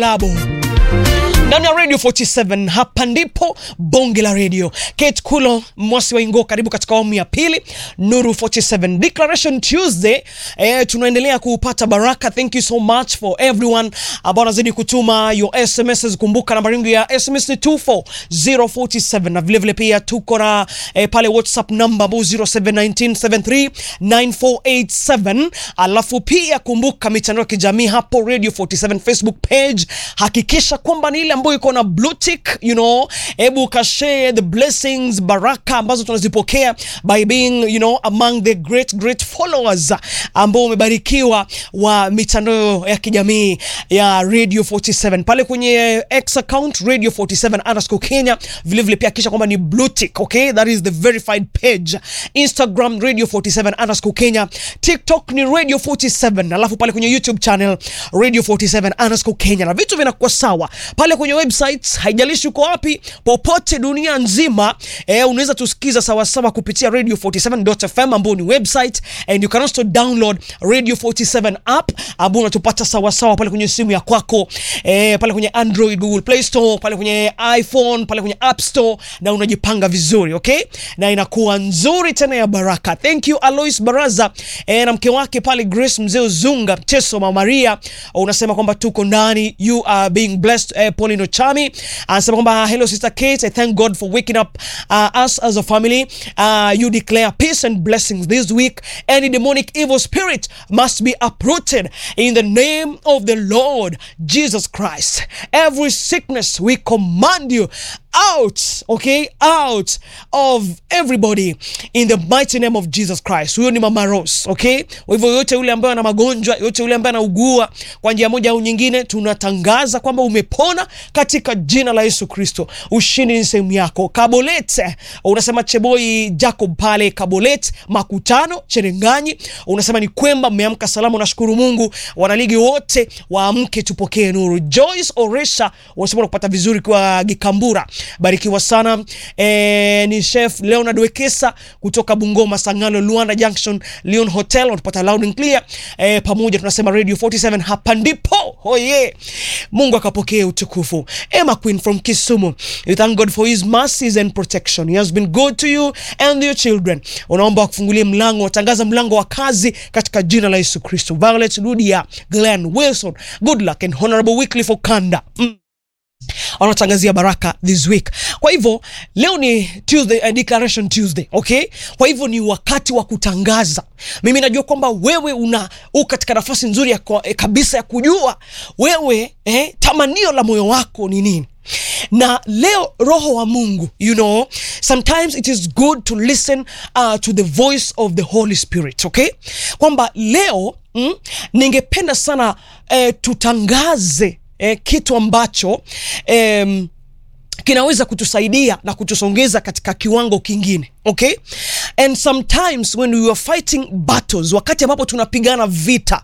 Labo ndani ya Radio 47 hapa ndipo bonge la radio. Kate Kulo Mwasi wa Ingo, karibu katika awamu ya pili Nuru 47 Declaration Tuesday. Eh, tunaendelea kupata baraka. Thank you so much for everyone ambao wanazidi kutuma your SMSs. Kumbuka nambari yangu ya SMS ni 24047 na vile vile pia tuko na eh, pale WhatsApp namba 0719739487 alafu pia kumbuka mitandao ya kijamii hapo Radio 47 Facebook page, hakikisha kwamba ni ile ambayo iko na blue tick, you know, hebu kashare the blessings, baraka ambazo tunazipokea by being you know among the great great followers ambao umebarikiwa wa mitandao ya kijamii ya Radio 47 pale kwenye X account Radio 47 underscore Kenya, vile vile pia kisha kwamba ni blue tick, okay, that is the verified page. Instagram Radio 47 underscore Kenya, TikTok ni Radio 47, alafu pale kwenye YouTube channel Radio 47 underscore Kenya, na vitu vinakuwa sawa pale kwenye website, haijalishi uko wapi popote dunia nzima eh, unaweza tusikiza sawasawa kupitia radio 47.fm ambao ni website and you can also download radio 47 app ambao unatupata sawasawa pale kwenye simu ya kwako eh, pale kwenye Android, Google Play Store, pale kwenye iPhone, pale kwenye App Store na unajipanga vizuri okay, na inakuwa nzuri tena ya baraka. Thank you Alois Baraza eh, na mke wake pale Grace Mzee Zunga Teso Mama Maria, unasema kwamba tuko ndani, you are being blessed eh, Pauline Ochami anasema kwamba hello sister Kate, I thank God for waking up uh, us as a family. Uh, you declare peace and blessings this week. Any demonic evil spirit must be uprooted in the name of the Lord Jesus Christ. Every sickness we command you out, okay, out of everybody in the mighty name of Jesus Christ. Huyo ni Mama Rose, okay? Kwa hivyo yote yule ambaye ana magonjwa, yote yule ambaye anaugua kwa njia moja au nyingine, tunatangaza kwamba umepona katika jina la Yesu Kristo. Ushindi ni sehemu yako. Kabolet, unasema Cheboi Jacob pale Kabolet, Makutano, Cherenganyi, unasema ni kwamba mmeamka salama, unashukuru Mungu. Wanaligi wote waamke, tupokee nuru. Joyce Oresha unasema unapata vizuri kwa Gikambura barikiwa sana e, ni chef Leonard Wekesa kutoka Bungoma Sangano Luanda Junction Leon Hotel unatupata loud and clear e, pamoja tunasema Radio 47 hapa ndipo oye Mungu akapokea utukufu Emma Queen from Kisumu you thank God for his mercies and protection he has been good to you and your children unaomba kufungulia mlango watangaza mlango wa kazi katika jina la Yesu Kristo Violet Ludia Glenn Wilson good luck and honorable Wycliffe Okanda mm wanatangazia baraka this week. Kwa hivyo leo ni Tuesday, uh, Declaration Tuesday, okay? Kwa hivyo ni wakati wa kutangaza. Mimi najua kwamba wewe una u katika nafasi nzuri ya kwa, eh, kabisa ya kujua wewe eh, tamanio la moyo wako ni nini na leo roho wa Mungu you know sometimes it is good to listen uh, to the voice of the Holy Spirit okay, kwamba leo mm, ningependa sana eh, tutangaze eh, kitu ambacho eh, kinaweza kutusaidia na kutusongeza katika kiwango kingine okay and sometimes when we are fighting battles wakati ambapo tunapigana vita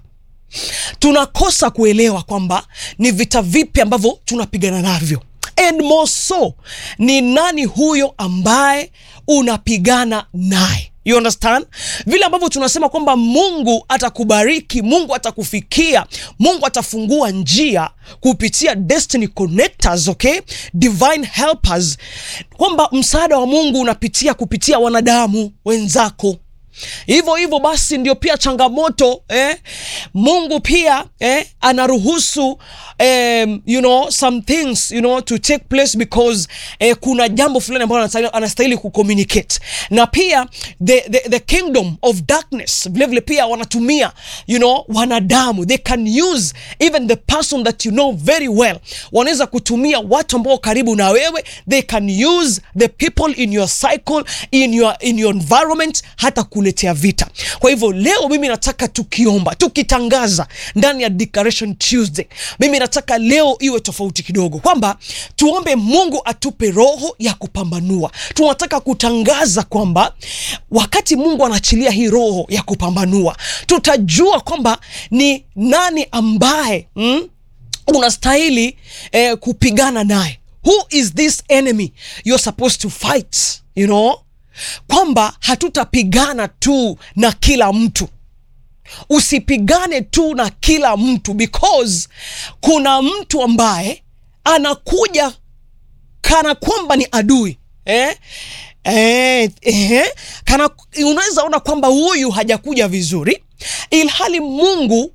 tunakosa kuelewa kwamba ni vita vipi ambavyo tunapigana navyo and more so ni nani huyo ambaye unapigana naye You understand? Vile ambavyo tunasema kwamba Mungu atakubariki, Mungu atakufikia, Mungu atafungua njia kupitia destiny connectors, okay? Divine helpers. Kwamba msaada wa Mungu unapitia kupitia wanadamu wenzako. Hivyo hivyo basi ndio pia changamoto eh? Mungu pia eh, anaruhusu um, you know, some things you know, to take place because eh, kuna jambo fulani ambalo anastahili, anastahili kucommunicate na pia the, the, the kingdom of darkness vilevile pia wanatumia you know, wanadamu they can use even the person that you know very well, wanaweza kutumia watu ambao karibu na wewe, they can use the people in your cycle in your, in your environment hata kuletea vita. Kwa hivyo leo mimi nataka tukiomba, tukitangaza ndani ya Declaration Tuesday, mimi nataka leo iwe tofauti kidogo, kwamba tuombe Mungu atupe roho ya kupambanua. Tunataka kutangaza kwamba wakati Mungu anaachilia hii roho ya kupambanua, tutajua kwamba ni nani ambaye mm, unastahili eh, kupigana naye. Who is this enemy you're supposed to fight, you know kwamba hatutapigana tu na kila mtu usipigane tu na kila mtu because kuna mtu ambaye anakuja kana kwamba ni adui eh? Eh, eh, kana unaweza ona kwamba huyu hajakuja vizuri ilhali mungu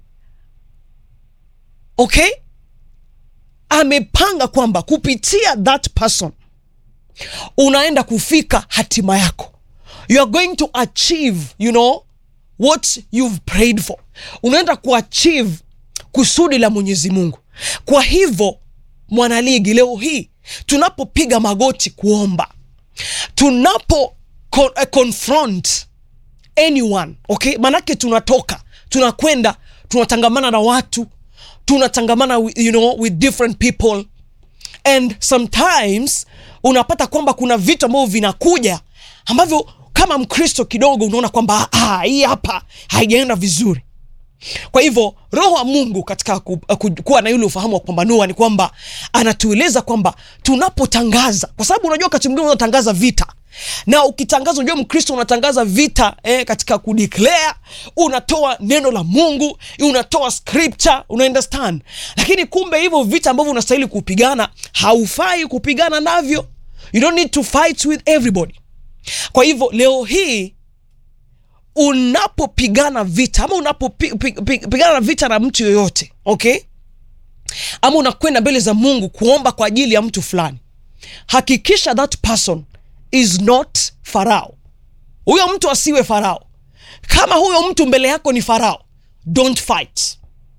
okay amepanga kwamba kupitia that person unaenda kufika hatima yako you are going to achieve you know what you've prayed for unaenda kuachieve kusudi la mwenyezi mungu kwa hivyo mwanaligi leo hii tunapopiga magoti kuomba tunapo con uh, confront anyone okay manake tunatoka tunakwenda tunatangamana na watu tunatangamana with, you know, with different people and sometimes unapata kwamba kuna vitu ambavyo vinakuja ambavyo kama mkristo kidogo unaona kwamba ah, hii hapa haijaenda vizuri kwa hivyo roho wa mungu katika ku, ku, kuwa na yule ufahamu wa kupambanua ni kwamba anatueleza kwamba tunapotangaza kwa sababu unajua wakati mwingine unatangaza vita na ukitangaza unajua mkristo unatangaza vita eh, katika kudeclare unatoa neno la mungu unatoa scripture una understand lakini kumbe hivyo vita ambavyo unastahili kupigana haufai kupigana navyo you don't need to fight with everybody kwa hivyo leo hii unapopigana vita ama unapopigana vita na mtu yoyote okay ama unakwenda mbele za mungu kuomba kwa ajili ya mtu fulani hakikisha that person is not farao huyo mtu asiwe farao kama huyo mtu mbele yako ni farao don't fight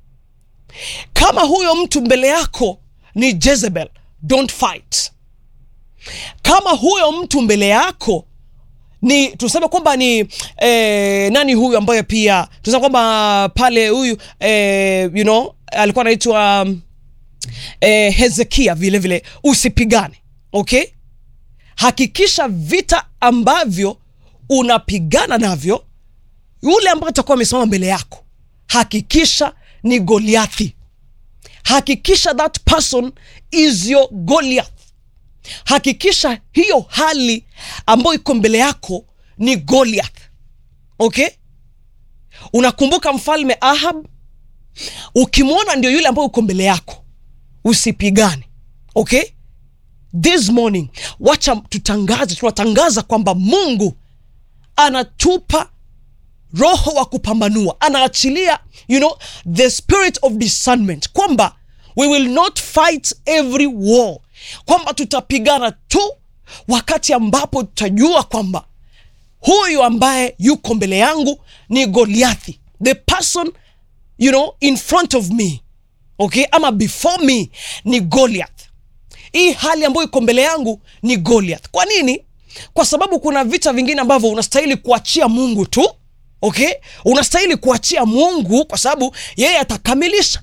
kama huyo mtu mbele yako ni jezebel don't fight kama huyo mtu mbele yako ni tuseme kwamba ni eh, nani huyu ambaye pia tuseme kwamba pale huyu eh, you know alikuwa anaitwa um, eh, hezekia vile vile usipigane okay hakikisha vita ambavyo unapigana navyo yule ambaye atakuwa amesimama mbele yako hakikisha ni goliathi hakikisha that person is your goliath hakikisha hiyo hali ambayo iko mbele yako ni goliath okay unakumbuka mfalme ahab ukimwona ndio yule ambayo uko mbele yako usipigane okay this morning wacha tutangaze tunatangaza kwamba mungu anatupa roho wa kupambanua anaachilia you know the spirit of discernment kwamba we will not fight every war kwamba tutapigana tu wakati ambapo tutajua kwamba huyu ambaye yuko mbele yangu ni goliathi the person you know in front of me okay ama before me ni goliath hii hali ambayo iko mbele yangu ni goliath kwa nini kwa sababu kuna vita vingine ambavyo unastahili kuachia mungu tu okay unastahili kuachia mungu kwa sababu yeye atakamilisha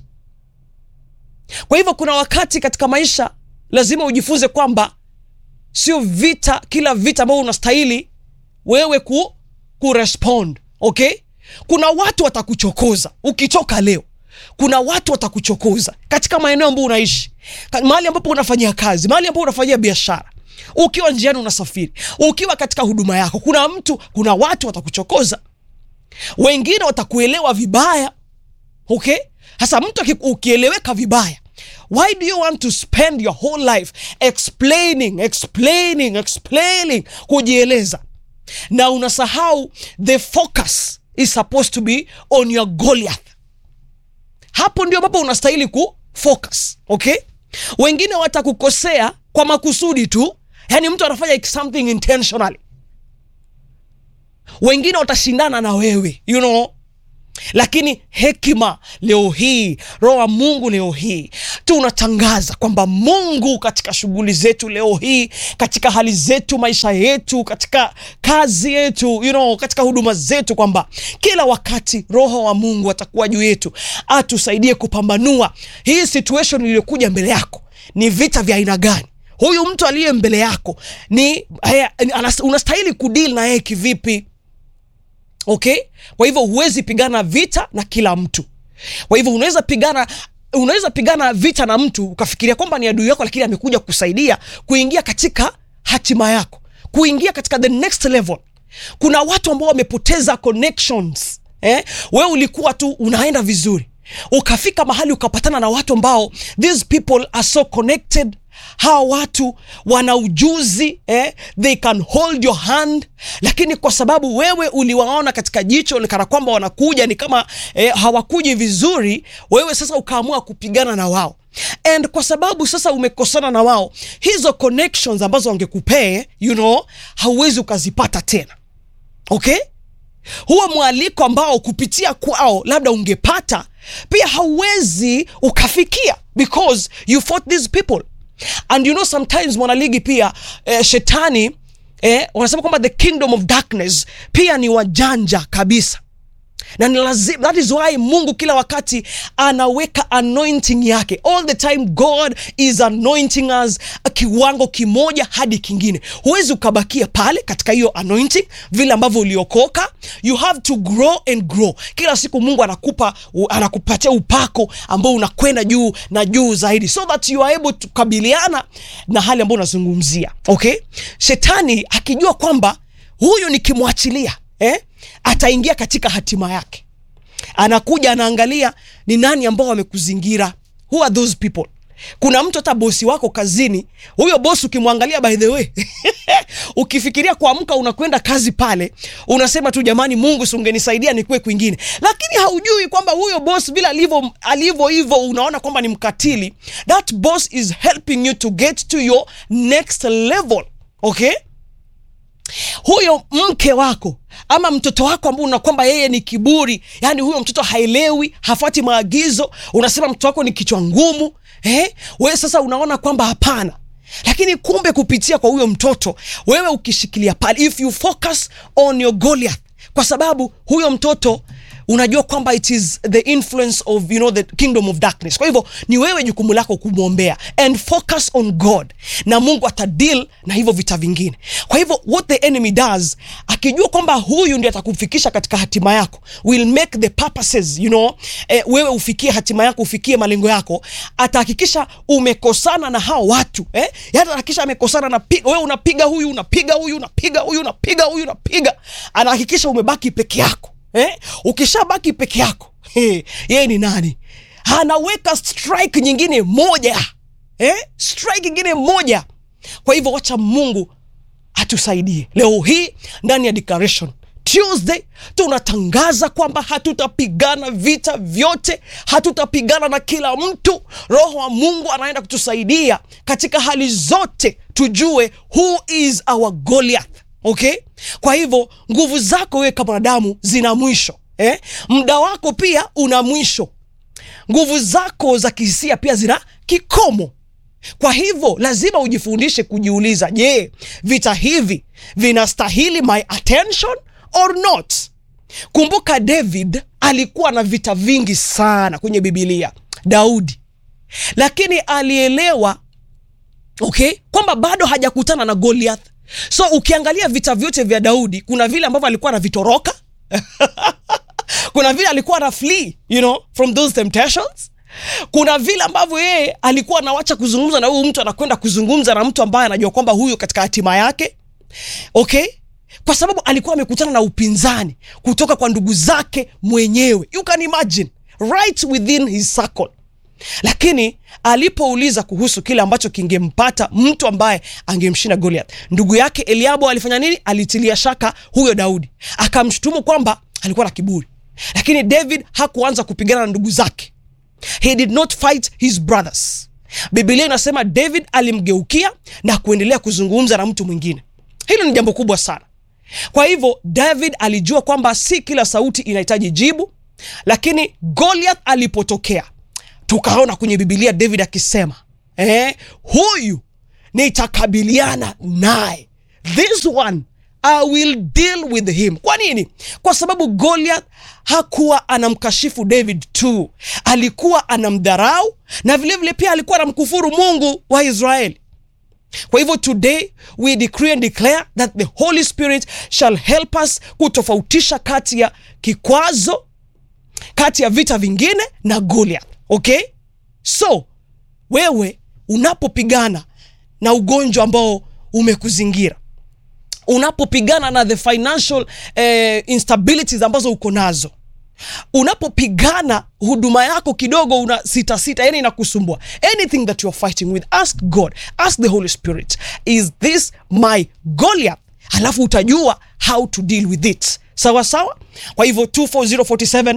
kwa hivyo kuna wakati katika maisha lazima ujifunze kwamba sio vita kila vita ambavyo unastahili wewe ku, kurespond okay kuna watu watakuchokoza ukitoka leo kuna watu watakuchokoza katika maeneo ambayo unaishi mahali ambapo unafanyia kazi mahali ambapo unafanyia biashara ukiwa njiani unasafiri ukiwa katika huduma yako kuna mtu kuna watu watakuchokoza wengine watakuelewa vibaya okay hasa mtu ukieleweka vibaya why do you want to spend your whole life explaining explaining explaining kujieleza na unasahau the focus is supposed to be on your goliath hapo ndio ambapo unastahili ku focus okay wengine watakukosea kwa makusudi tu yaani mtu anafanya something intentionally wengine watashindana na wewe you know lakini hekima leo hii roho wa mungu leo hii tunatangaza kwamba mungu katika shughuli zetu leo hii katika hali zetu maisha yetu katika kazi yetu you know, katika huduma zetu kwamba kila wakati roho wa mungu atakuwa juu yetu atusaidie kupambanua hii situation iliyokuja mbele yako ni vita vya aina gani huyu mtu aliye mbele yako ni haya, unastahili kudili na yeye kivipi okay kwa hivyo huwezi pigana vita na kila mtu kwa hivyo unaweza pigana unaweza pigana vita na mtu ukafikiria kwamba ni adui yako lakini amekuja kusaidia kuingia katika hatima yako kuingia katika the next level kuna watu ambao wamepoteza connections eh? we ulikuwa tu unaenda vizuri ukafika mahali ukapatana na watu ambao these people are so connected hawa watu wana ujuzi eh? they can hold your hand lakini kwa sababu wewe uliwaona katika jicho kana kwamba wanakuja ni kama eh, hawakuji vizuri wewe sasa ukaamua kupigana na wao and kwa sababu sasa umekosana na wao hizo connections ambazo wangekupee you know hauwezi ukazipata tena okay huo mwaliko ambao kupitia kwao labda ungepata pia hauwezi ukafikia because you fought these people and you know sometimes mwanaligi pia eh, shetani eh, wanasema kwamba the kingdom of darkness pia ni wajanja kabisa na ni lazima that is why mungu kila wakati anaweka anointing yake all the time god is anointing us kiwango kimoja hadi kingine huwezi ukabakia pale katika hiyo anointing vile ambavyo uliokoka you have to grow and grow kila siku mungu anakupa u- anakupatia upako ambao unakwenda juu na juu zaidi so that you are able to kukabiliana na hali ambayo unazungumzia okay shetani akijua kwamba huyu nikimwachilia eh, ataingia katika hatima yake anakuja anaangalia ni nani ambao wamekuzingira who are those people kuna mtu hata bosi wako kazini huyo bosi ukimwangalia by the way ukifikiria kuamka unakwenda kazi pale unasema tu jamani mungu si ungenisaidia nikuwe kwingine lakini haujui kwamba huyo boss vile alivyo alivyo hivyo unaona kwamba ni mkatili that boss is helping you to get to your next level okay huyo mke wako ama mtoto wako ambao una kwamba yeye ni kiburi yani huyo mtoto haelewi hafuati maagizo unasema mtoto wako ni kichwa ngumu eh? wewe sasa unaona kwamba hapana lakini kumbe kupitia kwa huyo mtoto wewe ukishikilia pale if you focus on your goliath kwa sababu huyo mtoto unajua kwamba it is the influence of you know the kingdom of darkness kwa hivyo ni wewe jukumu lako kumwombea and focus on god na mungu atadeal na hivyo vita vingine kwa hivyo what the enemy does akijua kwamba huyu ndi atakufikisha katika hatima yako will make the purposes you know eh, wewe ufikie hatima yako ufikie malengo yako atahakikisha umekosana na hao watu eh? atahakikisha amekosana na pi- wewe unapiga huyu unapiga huyu unapiga huyu unapiga huyu unapiga anahakikisha umebaki peke yako eh? ukishabaki peke yako eh, yeye ni nani anaweka strike nyingine moja eh? strike nyingine moja kwa hivyo wacha mungu atusaidie leo hii ndani ya declaration tuesday tunatangaza kwamba hatutapigana vita vyote hatutapigana na kila mtu roho wa mungu anaenda kutusaidia katika hali zote tujue who is our goliath okay kwa hivyo nguvu zako wewe kama wanadamu zina mwisho eh? muda wako pia una mwisho nguvu zako za kihisia pia zina kikomo kwa hivyo lazima ujifundishe kujiuliza je vita hivi vinastahili my attention or not kumbuka david alikuwa na vita vingi sana kwenye bibilia daudi lakini alielewa okay kwamba bado hajakutana na goliath so ukiangalia vita vyote vya daudi kuna vile ambavyo alikuwa anavitoroka kuna vile alikuwa na flee you know from those temptations kuna vile ambavyo yeye alikuwa anawacha kuzungumza na huyu mtu anakwenda kuzungumza na mtu ambaye anajua kwamba huyu katika hatima yake okay kwa sababu alikuwa amekutana na upinzani kutoka kwa ndugu zake mwenyewe you can imagine right within his circle lakini alipouliza kuhusu kile ambacho kingempata mtu ambaye angemshinda goliath ndugu yake eliabo alifanya nini alitilia shaka huyo daudi akamshutumu kwamba alikuwa na kiburi lakini david hakuanza kupigana na ndugu zake he did not fight his brothers bibilia inasema david alimgeukia na kuendelea kuzungumza na mtu mwingine hilo ni jambo kubwa sana kwa hivyo david alijua kwamba si kila sauti inahitaji jibu lakini goliath alipotokea tukaona kwenye bibilia david akisema eh, huyu nitakabiliana naye this one i will deal with him kwa nini kwa sababu goliath hakuwa anamkashifu david tu alikuwa anamdharau na vilevile vile pia alikuwa anamkufuru mungu wa israeli kwa hivyo today we decree and declare that the holy spirit shall help us kutofautisha kati ya kikwazo kati ya vita vingine na goliath okay so wewe unapopigana na ugonjwa ambao umekuzingira unapopigana na the financial eh, instabilities ambazo uko nazo unapopigana huduma yako kidogo una sita sita yani inakusumbua anything that you're fighting with ask god ask the holy spirit is this my goliath halafu utajua how to deal with it sawa sawa kwa hivyo 24047